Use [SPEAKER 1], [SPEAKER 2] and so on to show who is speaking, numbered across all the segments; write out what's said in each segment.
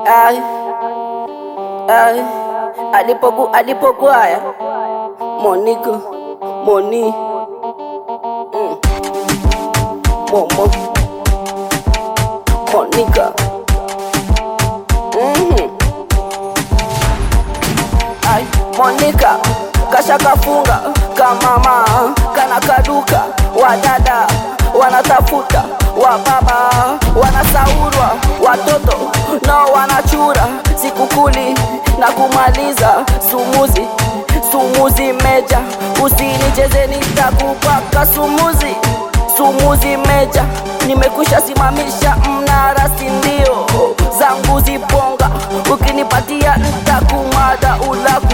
[SPEAKER 1] Ay, ay, alipoku alipogwaya Monica, Moni, mm. Momo, Monica, mm Ay, Monica kasha kafunga kamama kana kaduka wadada wanatafuta wababa wanasaurwa watoto nao wanachura sikukuli na kumaliza sumuzi sumuzi meja usinicheze nitakupaka sumuzi sumuzi meja nimekusha simamisha mnara sindio zangu ziponga ukinipatia ntakumada ulaku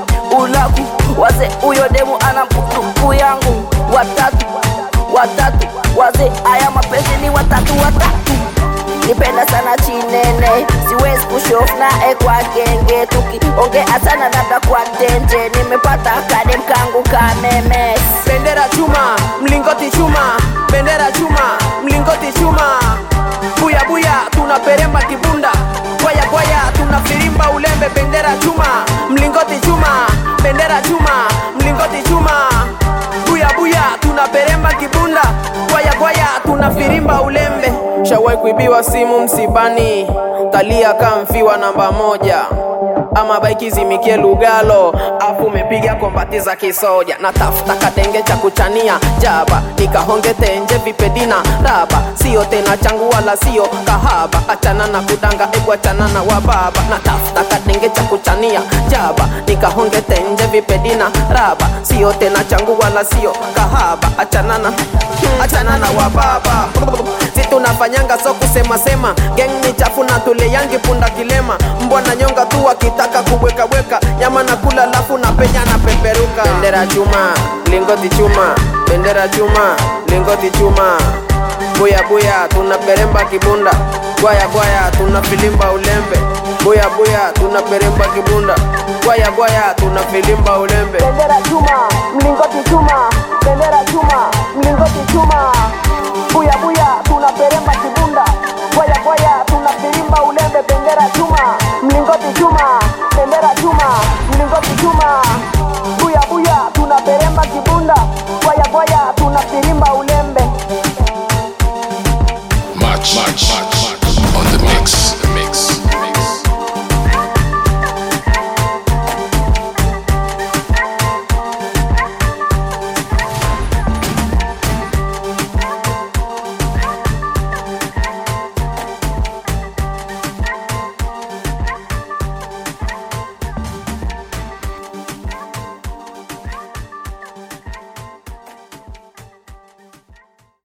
[SPEAKER 1] ulaku waze uyo demu ana mputuku yangu watatu watatu waze aya mapenzi ni watatu watatu nipenda sana chinene siwezi kushof nae kwa genge tukiongea sana labda kwa tenje nimepata kadem kangu kamemes
[SPEAKER 2] bendera chuma mlingoti chuma bendera chuma mlingoti chuma buya buya tunaperemba kibunda bwaya bwaya tunafirimba ulembe bendera chuma mlingoti chuma bendera chuma mlingoti chuma buya buya tunaperemba kibunda bwaya bwaya tunafirimba ulembe shawai kuibiwa simu msibani talia kamfiwa namba moja ama baiki zimikie lugalo afu umepiga kombati za kisoja na tafuta kadenge cha kuchania jaba nikahonge tenje vipedina raba sio tena changu wala sio kahaba achana na kudanga ebu achana na wababa na tafuta kadenge cha kuchania jaba nikahonge tenje vipedina raba sio tena changu wala sio kahaba achana na achana na wababa si tunafanyanga so kusema sema geng ni chafu na tule yangi punda kilema mbwa na nyonga tu wakitaka kubwekabweka nyama na kula lafu na penya na peperuka bendera chuma lingoti chuma bendera chuma lingoti chuma buya buya tunaperemba kibunda gwaya gwaya tunafilimba ulembe buya buya tunaperemba kibunda gwaya gwaya tunafilimba ulembe
[SPEAKER 1] bendera chuma mlingoti chuma bendera chuma mlingoti chuma buya buya tunaperemba kibunda bwaya bwaya